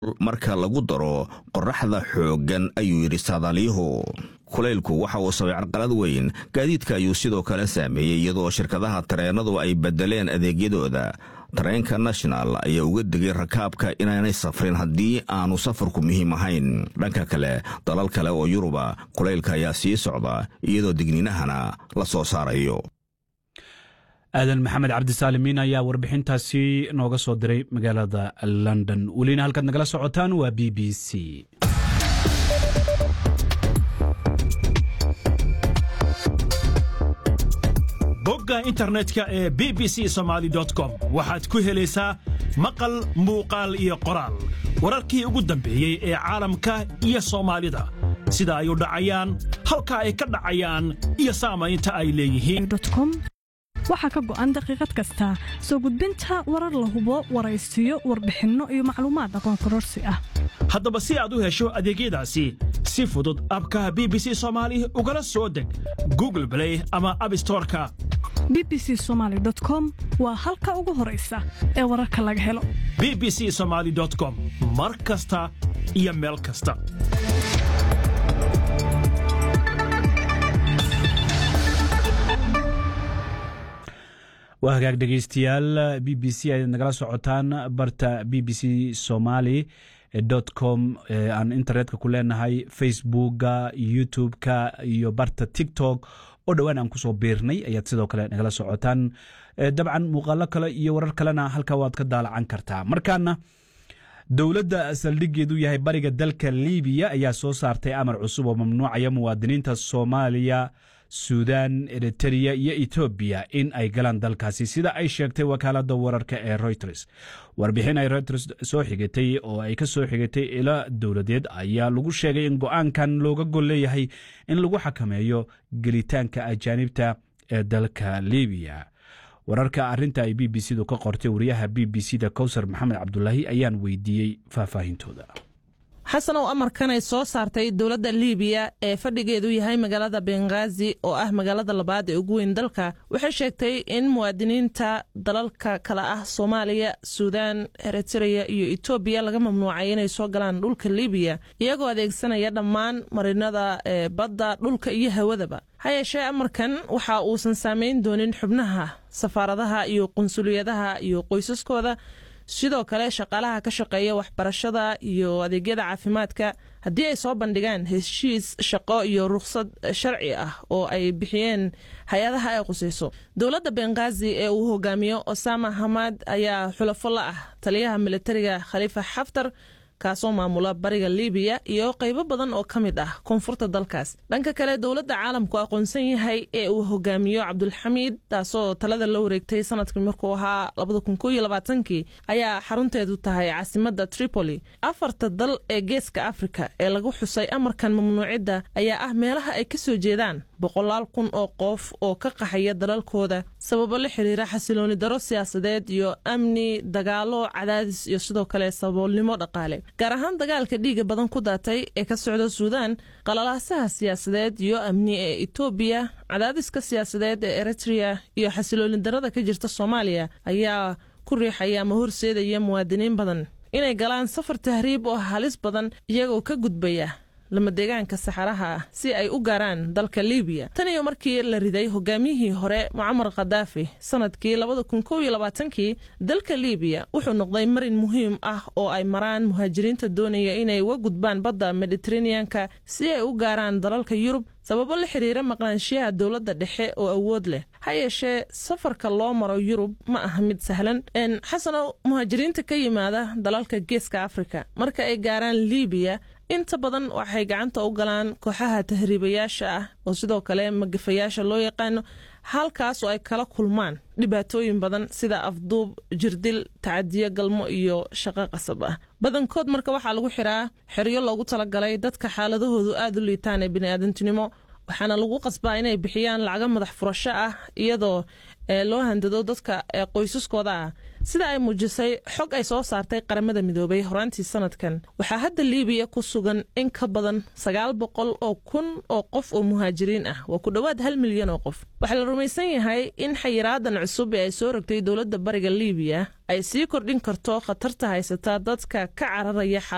marka lagu daro qorraxda xooggan ayuu yidhi saadaaliyuhu kulaylku waxa uu sabay carqalad weyn gaadiidka ayuu sidoo kale saameeyey iyadoo shirkadaha tareennadu ay beddeleen adeegyadooda tareenka national ayaa uga digay rakaabka inaanay safrin haddii aanu safarku muhiim ahayn dhanka kale dalal kale oo yuruba kulaylka ayaa sii socda iyadoo digninahana la soo saarayo aadan maxamed cabdisaalimiin ayaa warbixintaasi nooga soo diray magaalada london welina halkaad nagala socotaan waa b b c bogga internetka ee b b c somaali com waxaad ku helaysaa maqal muuqaal iyo qoraal wararkii ugu dambeeyey ee caalamka iyo soomaalida sida ay u dhacayaan halka ay ka dhacayaan iyo saamaynta ay leeyihiin waxaa ka go'an daqiiqad kasta soo gudbinta warar la hubo waraysiyo warbixinno iyo macluumaad aqoon kororsi ah haddaba si aad u hesho adeegyadaasi si fudud abka b b c soomaali ugala soo deg google blay ama abstoreka b b c somaali com waa halka ugu horaysa ee wararka laga helo b b c somaali com mar kasta iyo meel kasta waa hagaag dhegeystayaal b b c ayaad nagala socotaan barta b b c somali com aan internetka ku leenahay facebooka youtube-ka iyo barta tiktok oo dhowaan aan kusoo biirnay ayaad sidoo kale nagala socotaan dabcan muuqaalo kale iyo warar kalena halka waad ka daalacan kartaa markaana dowladda saldhigeedu yahay bariga dalka libiya ayaa soo saartay amar cusub oo mamnuucaya muwaadiniinta soomaaliya suudan eritereya iyo etoobiya in ay galaan dalkaasi sida ay sheegtay wakaalada wararka ee reuters warbixin ay reuters soo xigatay oo ay ka soo xigatay ilo dowladeed ayaa lagu sheegay in go-aankan looga gol leeyahay in lagu xakameeyo gelitaanka ajaanibta ee dalka libiya wararka arinta ay b b c du ka qortay wariyaha b b c da kowsar maxamed cabdulaahi ayaan weydiiyey faahfaahintooda xasanow amarkan ay soo saartay dowladda liibiya ee fadhigeedu yahay magaalada benghaazi oo ah magaalada labaad ee ugu weyn dalka waxay sheegtay in muwaadiniinta dalalka kale ah soomaaliya suudaan eritereya iyo etoobiya laga mamnuucay inay soo galaan dhulka liibiya iyagoo adeegsanaya dhammaan marinada ee badda dhulka iyo hawadaba ha yeeshee amarkan waxa uusan saamayn doonin xubnaha safaaradaha iyo qunsuliyadaha iyo qoysaskooda sidoo kale shaqaalaha ka shaqeeya waxbarashada iyo adeegyada caafimaadka haddii ay soo bandhigaan heshiis shaqo iyo rukhsad sharci ah oo ay bixiyeen hay-adaha ay qusayso dowladda benghaazi ee uu hogaamiyo osama hamad ayaa xulafo la ah taliyaha militariga khaliifa xaftar kaasoo maamula bariga libiya iyo qaybo badan oo ka mid ah koonfurta dalkaas dhanka kale dowladda caalamku aqoonsan yahay ee uu hogaamiyo cabdulxamiid taasoo talada la wareegtay sanadkii markuu ahaa kii ayaa xarunteedu tahay caasimadda tripoli afarta dal ee geeska afrika ee lagu xusay amarkan mamnuucidda ayaa ah meelaha ay ka soo jeedaan boqolaal kun oo qof oo ka qaxaya dalalkooda sababo la xiriira xasilooni daro siyaasadeed iyo amni dagaalo cadaadis iyo sidoo kale saboolnimo dhaqaale gaar ahaan dagaalka dhiiga badan ku daatay ee ka socda suudaan qalalaasaha siyaasadeed iyo amni ee etoobiya cadaadiska siyaasadeed ee eritrea iyo xasilooni darada ka jirta soomaaliya ayaa ku riixaya ama horseedaya muwaadiniin badan inay galaan safar tahriib oo halis badan iyagoo ka gudbaya lama deegaanka saxaraha ah si ay u gaaraan dalka libiya tan iyo markii la riday hogaamiyihii hore mucamar khadaafi sanadkii kii dalka libiya wuxuu noqday marin muhiim ah oo ay maraan muhaajiriinta doonaya inay uga gudbaan badda mediteraneanka si ay u gaaraan dalalka yurub sababo la xiriira maqnaanshiyaha dowladda dhexe oo awood leh ha yeeshee safarka loo maro yurub ma aha mid sahlan xasanow muhaajiriinta ka yimaada dalalka geeska afrika marka ay gaaraan libiya inta badan waxay gacanta u galaan kooxaha tahriibayaasha ah oo sidoo kale magafayaasha loo yaqaano halkaas oo ay kala kulmaan dhibaatooyin badan sida afduub jirdil tacadiyo galmo iyo shaqo qasab ah badankood marka waxaa lagu xiraa xeryo loogu talagalay dadka xaaladahoodu aad u liitaan ee biniaadantinimo waxaana lagu qasbaa inay bixiyaan lacago madax furasho ah iyadoo loo handado dadka qoysaskooda ah sida ay muujisay xog ay soo saartay qaramada midoobay horaantii sanadkan waxaa hadda liibiya ku sugan in ka badan sagaal boqol oo kun oo qof oo muhaajiriin ah waa ku dhowaad hal milyan oo qof waxaa la rumaysan yahay in xayiraadan cusub ee ay soo rogtay dowladda bariga liibiya ay sii kordhin karto khatarta haysata dadka ka cararaya